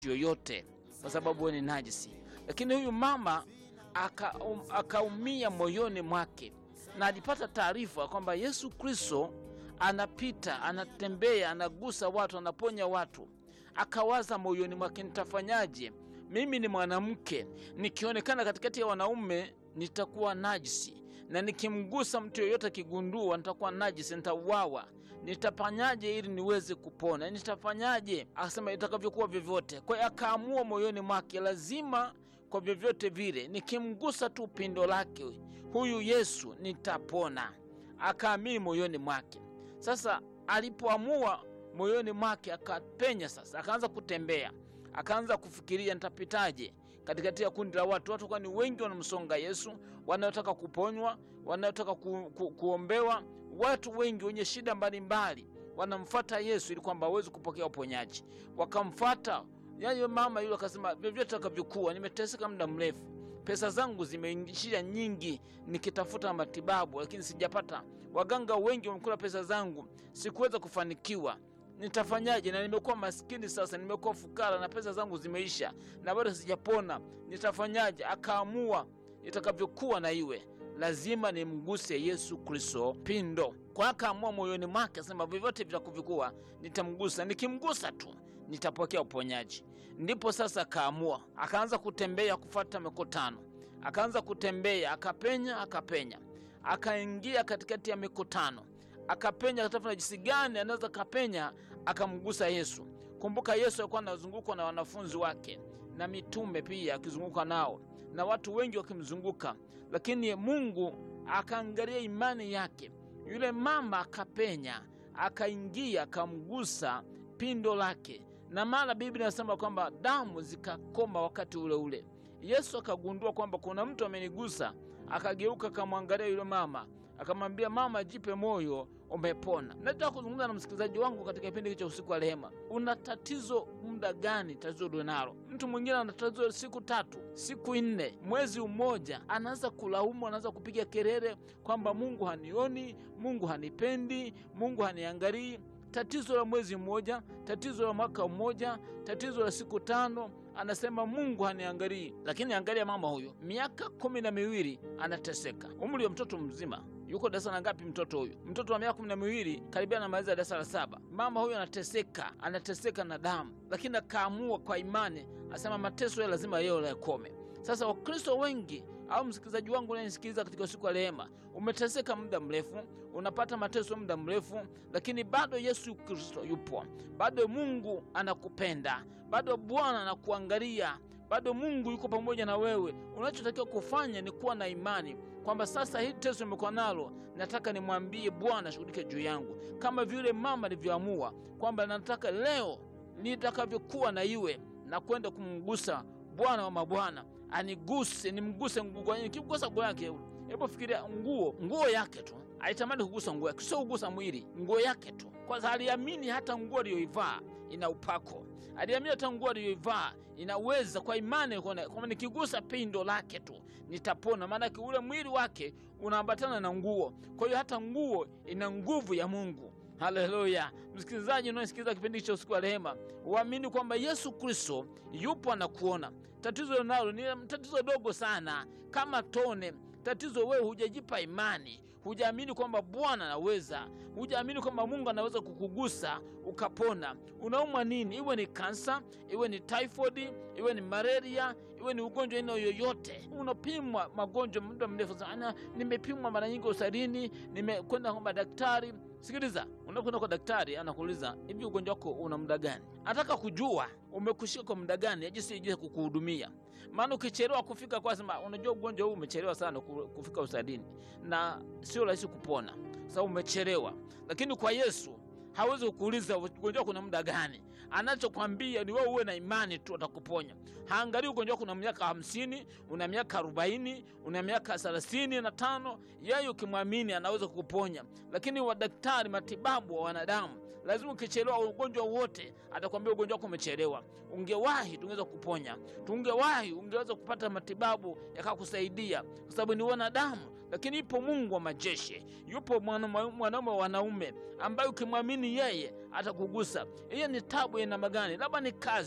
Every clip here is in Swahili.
yoyote kwa sababu wewe ni najisi. Lakini huyu mama aka- um- akaumia moyoni mwake na alipata taarifa kwamba Yesu Kristo anapita, anatembea, anagusa watu, anaponya watu. Akawaza moyoni mwake, nitafanyaje? Mimi ni mwanamke, nikionekana katikati ya wanaume nitakuwa najisi, na nikimgusa mtu yoyote akigundua nitakuwa najisi, nitauawa. Nitafanyaje ili niweze kupona? Nitafanyaje? Akasema itakavyokuwa vyovyote. Kwa hiyo akaamua moyoni mwake, lazima kwa vyovyote vile nikimgusa tu pindo lake huyu Yesu nitapona. Akaamini moyoni mwake. Sasa alipoamua moyoni mwake, akapenya sasa, akaanza kutembea, akaanza kufikiria nitapitaje katikati ya kundi la watu. Watu kwani wengi wanamsonga Yesu, wanaotaka kuponywa, wanaotaka ku, ku, kuombewa. Watu wengi wenye shida mbalimbali wanamfata Yesu ili kwamba aweze kupokea uponyaji. Wakamfata yayo mama yule, akasema vyovyote atakavyokuwa, nimeteseka muda mrefu, pesa zangu zimeishia nyingi nikitafuta matibabu, lakini sijapata. Waganga wengi wamekula pesa zangu, sikuweza kufanikiwa. Nitafanyaje? Na nimekuwa maskini sasa, nimekuwa fukara na pesa zangu zimeisha na bado sijapona. Nitafanyaje? Akaamua itakavyokuwa na iwe, lazima nimguse Yesu Kristo pindo. Kwa akaamua moyoni mwake, asema vyovyote vitakavyokuwa nitamgusa, nikimgusa tu nitapokea uponyaji. Ndipo sasa akaamua, akaanza kutembea, kufuata mikutano, akaanza kutembea, akapenya, akapenya, akaingia katikati ya mikutano, akapenya, akatafuta jinsi gani anaweza kapenya, akamgusa Yesu. Kumbuka Yesu alikuwa anazungukwa na wanafunzi wake na mitume pia akizunguka nao na watu wengi wakimzunguka, lakini Mungu akaangalia imani yake. Yule mama akapenya, akaingia, akamgusa pindo lake, na mara Biblia inasema kwamba damu zikakoma wakati ule ule. Yesu akagundua kwamba kuna mtu amenigusa, akageuka, akamwangalia yule mama, akamwambia mama, jipe moyo, umepona. Nataka kuzungumza na msikilizaji wangu katika kipindi hiki cha usiku wa rehema. Una tatizo muda gani? Tatizo ulionalo. Mtu mwingine ana tatizo siku tatu, siku nne, mwezi mmoja, anaanza kulaumu, anaanza kupiga kelele kwamba Mungu hanioni, Mungu hanipendi, Mungu haniangalii. Tatizo la mwezi mmoja, tatizo la mwaka mmoja, tatizo la siku tano, anasema Mungu haniangalii. Lakini angalia mama huyo, miaka kumi na miwili anateseka, umri wa mtoto mzima yuko darasa la ngapi mtoto huyu? Mtoto wa miaka kumi na miwili karibia anamaliza darasa la saba. Mama huyu anateseka, anateseka na damu, lakini akaamua kwa imani, asema mateso ya lazima yeo yakome. Sasa Wakristo wengi au msikilizaji wangu unayenisikiliza katika usiku wa rehema, umeteseka muda mrefu, unapata mateso muda mrefu, lakini bado Yesu Kristo yupo, bado Mungu anakupenda, bado Bwana anakuangalia, bado Mungu yuko pamoja na wewe. Unachotakiwa kufanya ni kuwa na imani kwamba sasa hili teso nimekuwa nalo, nataka nimwambie Bwana ashughulike juu yangu, kama vile mama alivyoamua kwamba nataka leo nitakavyokuwa na iwe na kwenda kumgusa Bwana wa mabwana aniguse, nimguse nguo yake. Nikigusa nguo yake, hebu fikiria nguo, nguo yake tu, alitamani kugusa nguo yake, sio kugusa mwili, nguo yake tu, kwa sababu aliamini hata nguo aliyoivaa ina upako, aliamini hata nguo aliyoivaa inaweza, kwa imani kwamba nikigusa pindo lake tu nitapona. Maanake ule mwili wake unaambatana na nguo, kwa hiyo hata nguo ina nguvu ya Mungu. Haleluya! Msikilizaji unayesikiliza kipindi cha usiku wa rehema, uamini kwamba Yesu Kristo yupo anakuona. Tatizo nalo ni tatizo dogo sana, kama tone. Tatizo wewe hujajipa imani, hujaamini kwamba Bwana anaweza, hujaamini kwamba Mungu anaweza kukugusa ukapona. Unaumwa nini? Iwe ni kansa, iwe ni typhoid, iwe ni malaria, iwe ni ugonjwa aina yoyote. Unapimwa magonjwa muda mrefu sana, nimepimwa mara nyingi hospitalini, nimekwenda kwa daktari Sikiliza, unakwenda kwa daktari, anakuuliza hivi, ugonjwa wako una muda gani? Anataka kujua umekushika kwa muda gani, ajisi ijue kukuhudumia. Maana ukichelewa kufika kwa sema, unajua ugonjwa huu umechelewa sana kufika hospitalini na sio rahisi kupona, sababu umechelewa. Lakini kwa Yesu hawezi kukuuliza ugonjwa kuna muda gani. Anachokwambia ni wewe uwe na imani tu, atakuponya. Haangalii ugonjwa wako una miaka hamsini, una miaka arobaini, una miaka thelathini na tano. Yeye ukimwamini anaweza kukuponya. Lakini wadaktari, matibabu wa wanadamu, lazima ukichelewa ugonjwa wote, atakwambia ugonjwa wako umechelewa. Ungewahi tungeweza kukuponya, tungewahi ungeweza kupata matibabu yakakusaidia, kwa sababu ni wanadamu. Lakini ipo Mungu wa majeshi, yupo mwanaume wa wanaume ambaye ukimwamini yeye atakugusa. Hiyo ni tabu ya namna gani? Labda ni kazi,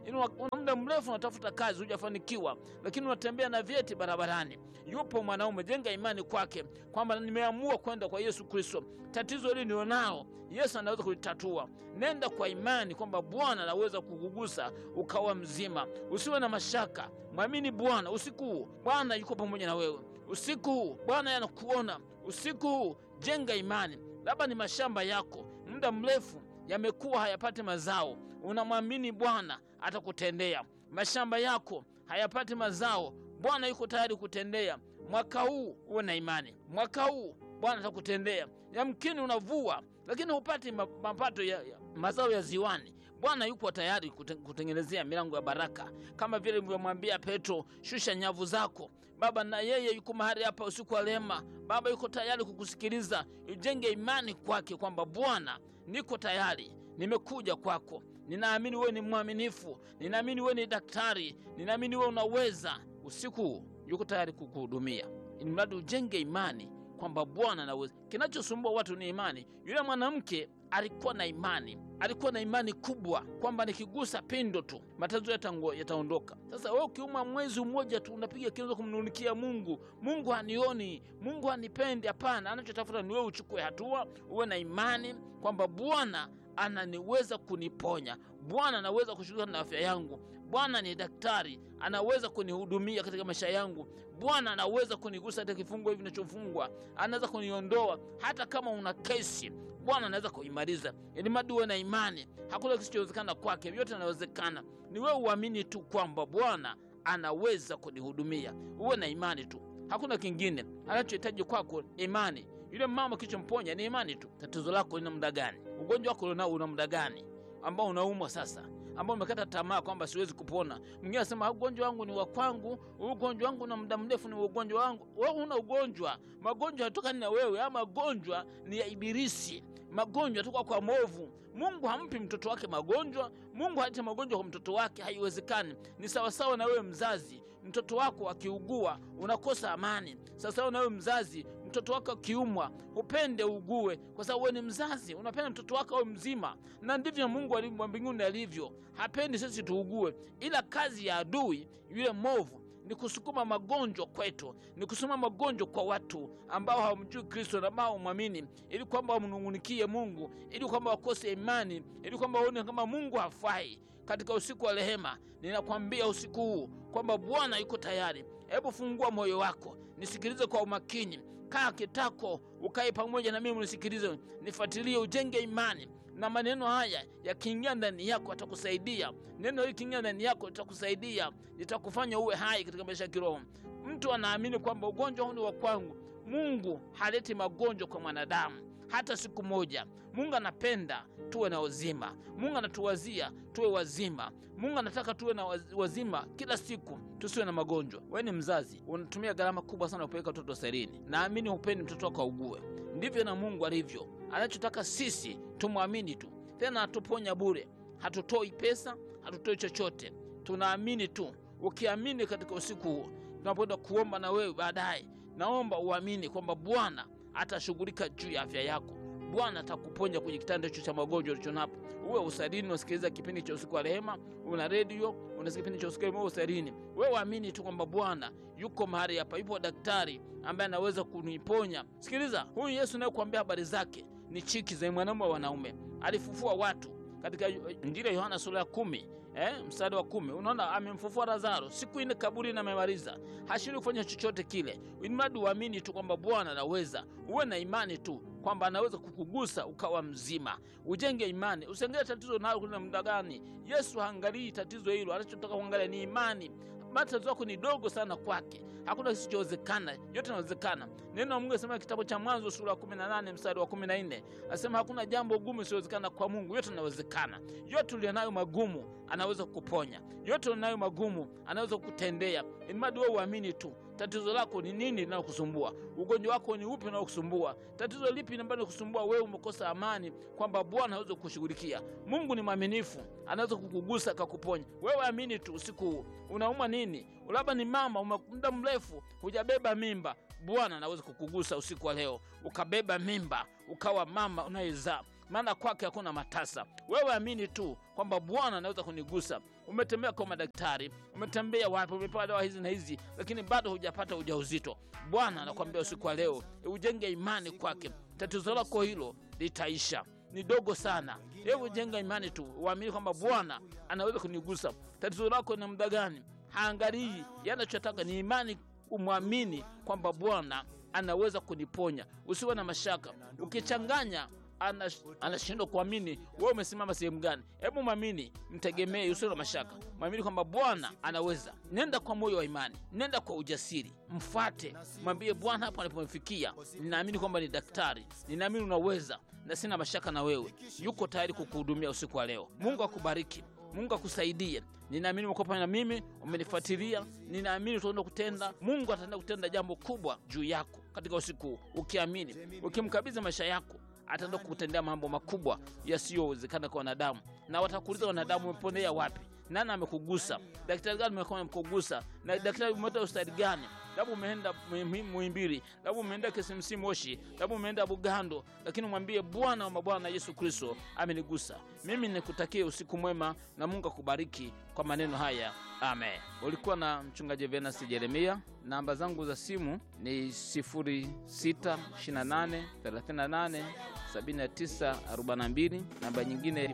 Yaani una una muda mrefu unatafuta kazi hujafanikiwa, lakini unatembea na vyeti barabarani. Yupo mwanaume, jenga imani kwake kwamba nimeamua kwenda kwa Yesu Kristo. Tatizo hili nilionao Yesu anaweza kulitatua. Nenda kwa imani kwamba Bwana anaweza kukugusa ukawa mzima. Usiwe na mashaka, mwamini Bwana usiku huu. Bwana yuko pamoja na wewe usiku huu. Bwana anakuona usiku huu. Jenga imani. Labda ni mashamba yako muda mrefu yamekuwa hayapati mazao, unamwamini Bwana atakutendea. Mashamba yako hayapati mazao, Bwana yuko tayari kutendea. Mwaka huu uwe na imani, mwaka huu Bwana atakutendea. Yamkini unavua lakini hupati ma- mapato ya, ya mazao ya ziwani. Bwana yupo tayari kute- kutengenezea milango ya baraka, kama vile nilivyomwambia Petro, shusha nyavu zako. Baba na yeye yuko mahali hapa usiku wa rehema. Baba yuko tayari kukusikiliza. Ujenge imani kwake kwamba Bwana, niko tayari, nimekuja kwako. Ninaamini wewe ni mwaminifu, ninaamini wewe ni daktari, ninaamini wewe unaweza. Usiku huu yuko tayari kukuhudumia, ili mradi ujenge imani kwamba Bwana anaweza. Kinachosumbua watu ni imani. Yule mwanamke alikuwa na imani, alikuwa na imani kubwa kwamba nikigusa pindo tu matatizo yatango- yataondoka. Sasa wewe ukiuma mwezi mmoja tu unapiga kianza kumnunikia Mungu, Mungu hanioni, Mungu hanipendi. Hapana, anachotafuta ni wewe uchukue hatua, uwe na imani kwamba Bwana ananiweza kuniponya, Bwana anaweza kushughulika na afya yangu, Bwana ni daktari, anaweza kunihudumia katika maisha yangu. Bwana anaweza kunigusa katika kifungo hivi ninachofungwa, anaweza kuniondoa. Hata kama una kesi, Bwana anaweza kuimaliza. Ili mradi uwe na imani, hakuna kisichowezekana kwake, vyote inawezekana. Ni wewe uamini tu kwamba Bwana anaweza kunihudumia. Uwe na imani tu, hakuna kingine. Anachohitaji kwako imani. Yule mama kilichomponya ni imani tu. Tatizo lako lina muda gani? Ugonjwa wako ulionao una muda gani ambao unaumwa sasa ambao umekata tamaa kwamba siwezi kupona. Mwingine anasema ugonjwa wangu ni wa kwangu, huu ugonjwa wangu na muda mrefu ni ugonjwa wangu. Wewe huna ugonjwa, magonjwa yatokani na wewe, ama magonjwa ni ya Ibilisi, magonjwa yatoka kwa movu. Mungu hampi mtoto wake magonjwa. Mungu halete magonjwa kwa mtoto wake, haiwezekani. Ni sawasawa na wewe mzazi, mtoto wako akiugua unakosa amani. Sawasawa na wewe mzazi, mtoto wako akiumwa upende ugue, kwa sababu wewe ni mzazi, unapenda mtoto wako awe mzima. Na ndivyo Mungu ali- wa mbinguni alivyo, hapendi sisi tuugue, ila kazi ya adui yule movu ni kusukuma magonjwa kwetu, ni kusukuma magonjwa kwa watu ambao hawamjui Kristo na ambao hawamwamini, ili kwamba wamnung'unikie Mungu, ili kwamba wakose imani, ili kwamba waone kama Mungu hafai. Katika usiku wa rehema, ninakwambia usiku huu kwamba Bwana yuko tayari. Hebu fungua moyo wako, nisikilize kwa umakini. Kaa kitako, ukae pamoja na mimi, unisikilize, nifuatilie, ujenge imani na maneno haya yakiingia ndani yako atakusaidia. Neno hili kiingia ndani yako litakusaidia, litakufanya uwe hai katika maisha ya kiroho. Mtu anaamini kwamba ugonjwa huu ni wa kwangu. Mungu haleti magonjwa kwa mwanadamu hata siku moja. Mungu anapenda tuwe na uzima. Mungu anatuwazia tuwe wazima. Mungu anataka tuwe na waz- wazima kila siku, tusiwe na magonjwa. Wewe ni mzazi, unatumia gharama kubwa sana kupeleka watoto hospitalini. Naamini hupendi mtoto wako augue. Ndivyo na Mungu alivyo. Anachotaka sisi tumwamini tu, tena hatuponya bure, hatutoi pesa, hatutoi chochote, tunaamini tu. Ukiamini katika usiku huu tunapoenda kuomba na wewe baadaye, naomba uamini kwamba Bwana atashughulika juu ya afya yako. Bwana atakuponya kwenye kitanda hicho cha magonjwa ulichonapo. Uwe usalini, unasikiliza kipindi cha usiku wa rehema, una redio, unasikia kipindi cha usiku wa rehema, uwe usalini. Wewe uamini tu kwamba Bwana yuko mahali hapa, yupo daktari ambaye anaweza kuniponya. Sikiliza, huyu Yesu nayekuambia habari zake ni chiki za mwanaume wa wanaume, alifufua watu katika Injili ya Yohana sura ya kumi eh, mstari wa kumi unaona amemfufua Lazaro siku ine kaburini, amemaliza hashiri kufanya chochote kile, ilimradi uamini tu kwamba Bwana anaweza. Uwe na imani tu kwamba anaweza kukugusa ukawa mzima. Ujenge imani, usiangalie tatizo nalo kuna muda gani. Yesu haangalii tatizo hilo, anachotaka kuangalia ni imani. Matatizo yako ni dogo sana kwake, hakuna kisichowezekana, yote inawezekana. Neno la Mungu asema kitabu cha Mwanzo sura ya 18 mstari wa 14, asema hakuna jambo gumu isiowezekana kwa Mungu, yote inawezekana. Yote ulionayo magumu anaweza kukuponya, yote ulionayo magumu anaweza kukutendea, ilimradi wewe uamini tu. Tatizo lako ni nini linalokusumbua? Ugonjwa wako ni upi unaokusumbua? Tatizo lipi ambalo kusumbua wewe? Umekosa amani, kwamba Bwana hawezi kukushughulikia. Mungu ni mwaminifu, anaweza kukugusa akakuponya. Wewe amini tu. Usiku huu unauma nini? Labda ni mama, ume muda mrefu hujabeba mimba. Bwana anaweza kukugusa usiku wa leo, ukabeba mimba, ukawa mama unayezaa. maana kwake hakuna matasa. Wewe amini tu kwamba Bwana anaweza kunigusa. Umetembea kwa madaktari, umetembea wapi, umepewa dawa hizi na hizi, lakini bado hujapata ujauzito. Bwana anakuambia usiku wa leo ujenge imani kwake, tatizo lako hilo litaisha ni dogo sana. Hebu jenga imani tu, uamini kwamba Bwana anaweza kunigusa. Tatizo lako na muda gani? Haangalii, yanachotaka ni imani, umwamini kwamba Bwana anaweza kuniponya. Usiwe na mashaka. Ukichanganya anashindwa kuamini, wewe umesimama sehemu gani? Hebu mwamini, mtegemee, usiwe na mashaka, mwamini kwamba Bwana anaweza. Nenda kwa moyo wa imani, nenda kwa ujasiri, mfate, mwambie Bwana, hapo alipomefikia, ninaamini kwamba ni daktari, ninaamini unaweza, na sina mashaka na wewe. Yuko tayari kukuhudumia usiku wa leo. Mungu akubariki. Mungu akusaidie. Ninaamini umekuwa pamoja na mimi, umenifuatilia. Ninaamini utaenda kutenda, Mungu ataenda kutenda jambo kubwa juu yako katika usiku huu, ukiamini, ukimkabidhi maisha yako ataenda kutendea mambo makubwa yasiyowezekana kwa wanadamu, na watakuuliza wanadamu, umeponea wapi? Nani amekugusa? Daktari gani amekugusa? Na daktari umeenda hospitali gani? Labda umeenda Muhimbili, labda umeenda KCMC Moshi, labda umeenda Bugando, lakini mwambie Bwana wa mabwana Yesu Kristo amenigusa. Mimi nikutakie usiku mwema na Mungu akubariki kwa maneno haya, amen. Ulikuwa na mchungaji Venasi Jeremia. Namba zangu za simu ni 0628 38 79 42. Namba nyingine